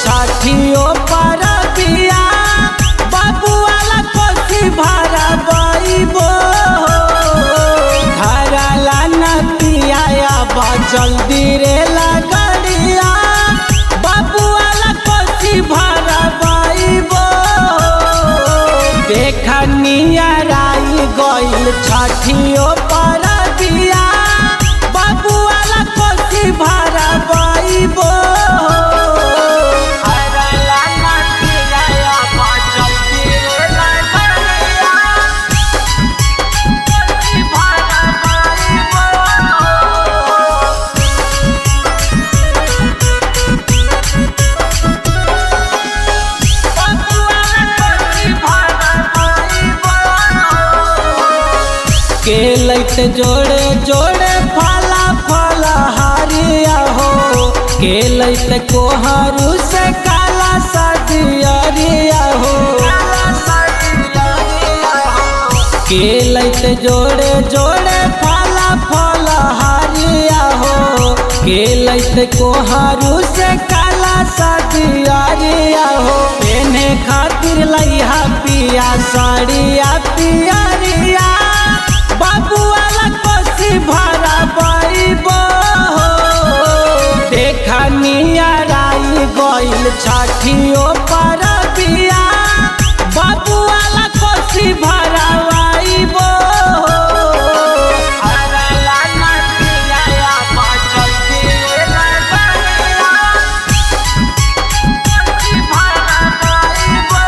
छठियो पर बिया बाबू वाला कोसी भरा बइबो घरला नतिया बा जल्दी रे लगड़िया बाबू वाला कोसी भरा बइबो देखनिया राई गइल छठियो पर बिया बाबू वाला कोसी भरा बइबो घरला नतिया बा जल्दी रे लगड़िया कोसी भरा बइबो के लैत जोड़े जोड़े फला फला हरिया हो के लैत कोहरू से काला सदियरिया हो के लैत जोड़े जोड़े फला फला हरिया हो के लैत कोहरू से काला सदियरिया हो पेने खातिर लइहा पिया साड़िया पियरिया बाबू वाला कोसी भरा बइबो देखनिया राई गइल छठियो पर बिया बाबू वाला कोसी भरा बइबो अरला नदिया बचल दिए लगड़िया कोसी भरा बइबो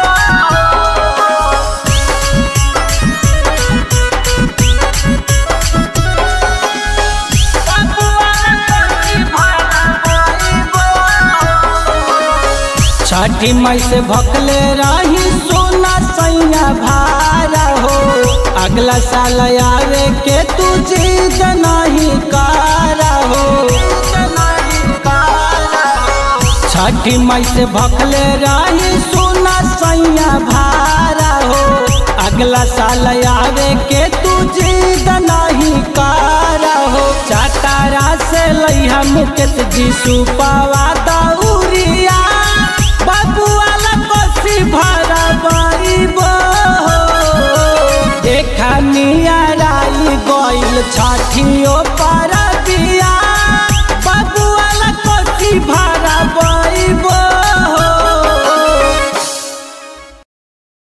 छठी मई से भकले रही सोना सैया भारा हो अगला साल आवे के तू जीत नहीं कारा हो छठी मई से भकले रही सोना सैया भारा हो अगला साल आवे के तू जीत नहीं कारा हो चातारा से लइहा मुकेश जी सुपावा दौरिया बाबू वाला कोसी भरा बइबो देखनिया राई गइल छठियो पर